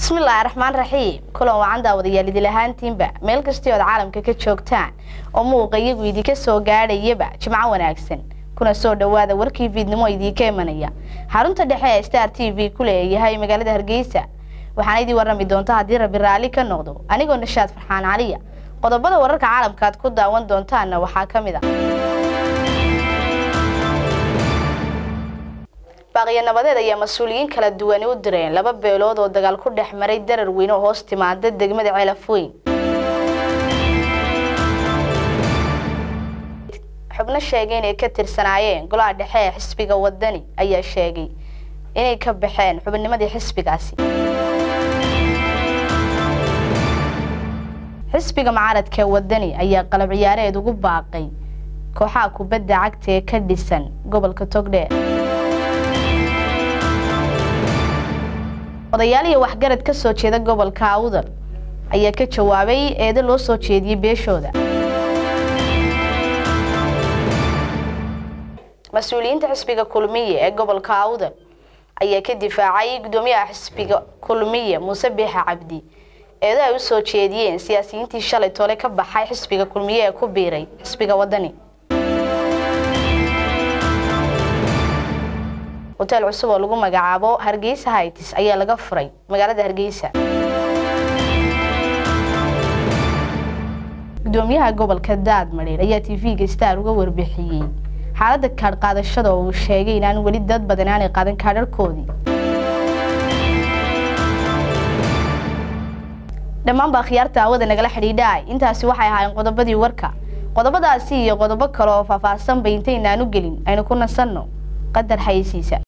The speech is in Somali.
bismillaahi raxmaan raxiim kulan wacan daawadayaal idil ahaantiinba meel kastii ood caalamka ka joogtaan oo muuqa iyagu idinka soo gaadhayaba jimco wanaagsan kuna soo dhowaada warkii fiidnimo idiinka imanaya xarunta dhexe ee star t v ku leeyahay magaalada hargeysa waxaana idii warrami doonta haddii rabi raalli ka noqdo anigoo nashaad farxaan caliya qodobada wararka caalamka aad ku daawan doontaanna waxaa ka mid a baaqiyo nabadeed ayaa mas-uuliyiin kala duwani u direen laba beelood oo dagaal ku dhex maray darar weyn oo hoos timaada degmada ceelafweyn xubno sheegay inay ka tirsanaayeen golaha dhexe ee xisbiga wadani ayaa sheegay inay ka baxeen xubinnimadii xisbigaasi xisbiga mucaaradka wadani ayaa qalab ciyaareed ugu baaqay kooxaha kubadda cagta ee ka dhisan gobolka togdheer odayaal iyo waxgarad ka soo jeeda gobolka awdal ayaa ka jawaabay eedo loo soo jeediyey beeshooda mas-uuliyiinta xisbiga kulmiye ee gobolka awdal ayaa ka difaacay guddoomiyaha xisbiga kulmiye muuse biixa cabdi eedo ay u soo jeediyeen siyaasiyiintii shalay tole ka baxay xisbiga kulmiye ee ku biiray xisbiga wadani hoteel cusub oo lagu magacaabo hargeysa hights ayaa laga furay magaalada hargeysa gudoomiyaha gobolka daadmadheer ayaa t v-ga star uga warbixiyey xaaladda kaadh qaadashada oo uu sheegay inaan weli dad badan aanay qaadan kaadharhkoodii dhammaanba akhyaarta aawada nagala xidhiidhaay intaasi waxay ahaayeen qodobadii warka qodobadaasi iyo qodobo kale oo faahfaahsanba intaynaan u gelin aynu ku nasanno qadar xayeysiisa